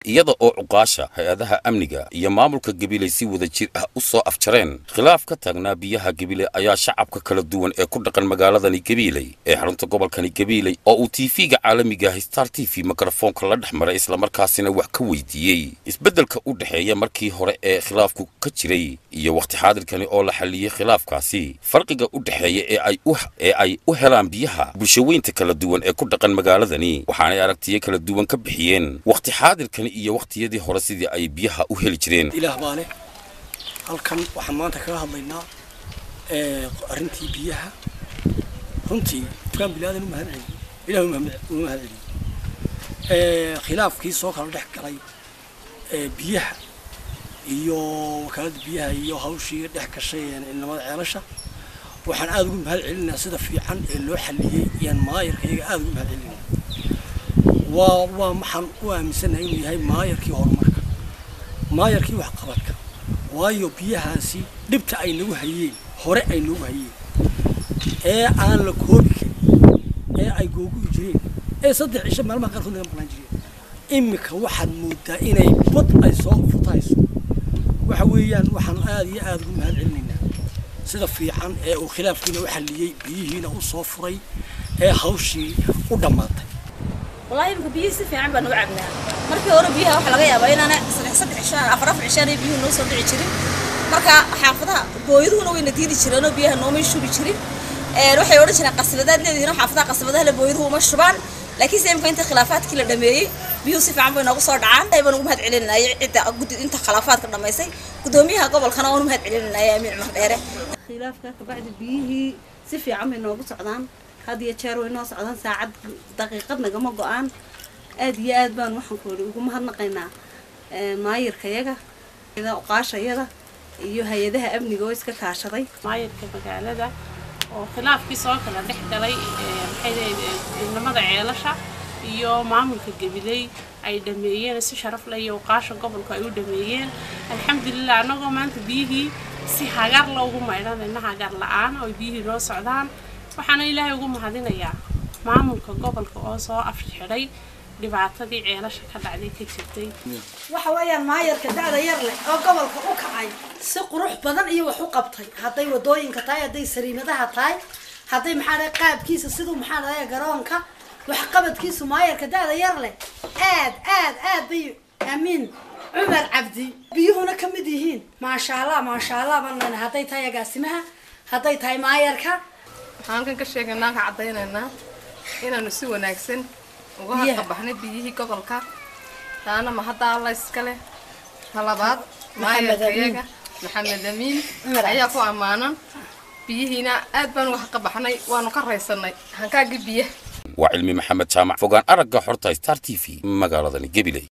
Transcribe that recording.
iyada oo cuqaasha hay-adaha amniga iyo maamulka gabiley si wada jir ah u soo afjareen khilaaf ka taagnaa biyaha gabiley ayaa shacabka kala duwan ee ku dhaqan magaaladani gabiiley ee xarunta gobolkani gabiiley oo uu tv-ga caalamiga ah star t v mikrofoonka la dhex maray islamarkaasina wax ka weydiiyey isbeddelka u dhexeeya markii hore ee khilaafku ka jiray iyo wakhti xaadirkani oo la xalliyey khilaafkaasi farqiga u dhexeeya ee ay u ee ay u helaan biyaha bulshaweynta kala duwan ee ku dhaqan magaaladani waxaanay aragtiyo kala duwan ka bixiyeen wakhti xaadirkani iyo wakhtiyadii hore sidii ay biyaha u heli jireen ilaah baa leh halkan waxaan maanta kaga hadlaynaa arrintii biyaha runtii dukaan bilaadan u mahad celiyo ilah uma mahad celiyo khilaafkii soo kala dhex galay biyaha iyo wakaaladda biyaha iyo hawshii dhex gashay ciidamada ceelasha waxaan aada ugu mahad celinayaa sida fiican ee loo xalliyey iyaan maayarka iyaga aada ugu mahad celinaya waa waa maxaan u aaminsanahay inuu yahay maayarkii horumarka maayarkii waxqabadka waayo biyahaasi dhibta ay nagu hayeen hore ay nagu hayeen ee aan la koobi karin ee ay googu'i jireen ee saddex cisho maalmaha qaarkood naga maqnaan jireen iminka waxaad moodaa inay bad ay soo futayso waxa weeyaan waxaan aada iyo aada ugu mahad celinaynaa sida fiican ee uu khilaafkiina u xalliyey biyihiina u soo furay ee hawshii u dhammaatay والله يمكن بيه سفي عم بنو عبنا مركي ورا بيها وحلا جاي أبين أنا صدق صدق عشان أفرف عشان بيه نو صدق عشرين مركا حافظها بويدو نو ينتير عشرين بيها نو مش شو عشرين روح يورد عشان قصبدات اللي نو حافظها قصبدها لبويدو هو مش شبان لكن سيم كنت خلافات كل دميري بيو سفي عم بنو صار عام دايما نقوم هاد علينا عدة قد أنت خلافات كنا ما يصير قدوميها قبل خنا ونقوم هاد علينا يا أمير مهديره khilaafka kabacdi biyihii si fiican bay noogu socdaan had iyo jeer way noo socdaan saacad daqiiqad nagama go-aan aada iyo aad baan waxaan ku ihi ugu mahadnaqaynaa maayirkayaga qaashayada iyo hay-adaha amniga oo iska kaashaday maayirka magaalada oo khilaafkii soo kala dhex galay maxay ciidamada ceelasha iyo maamulka gabiley ay dhameeyeen si sharaf leh iyo qaasha gobolka ay u dhameeyeen alxamdulilah annagoo maanta biyihii si hagar loogu maydhanayna hagar la-aan oo biyihii noo socdaan waxaana ilaahay ugu mahadinayaa maamulka gobolka oo soo afxidhay dhibaatadii ceelasha ka dhacday ka jirtay waxa weeyaan maayarka da-da yar leh oo gobolka u kacay si qurux badan iyo wax u qabtay hadday wadooyinka tahay hadday sariimadaha tahay hadday maxaa dhahay qaabkiisa siduu maxaa dhahay garoonka waxqabadkiisu maayarka da-da yar leh aad aad aad bay amiin cumar cabdi biyuhuna ka mid yihiin maasha allah maasha allah baan leenahay hadday tahay agaasimaha hadday tahay maayarka waxaan halkan ka sheegaynaa ka caddaynaynaa inaanu si wanaagsan uga hadqabaxnay biyihii gobolka taana ma hadda alla iska leh talabaad maayarkayaga maxamed amiin ayaa ku ammaanan biyihiina aad baan uga hadqabaxnay waanu ka raysanay hankaagii biyaha waa cilmi maxamed jaamac fogaan aragga xorta star t v magaaladani gabiley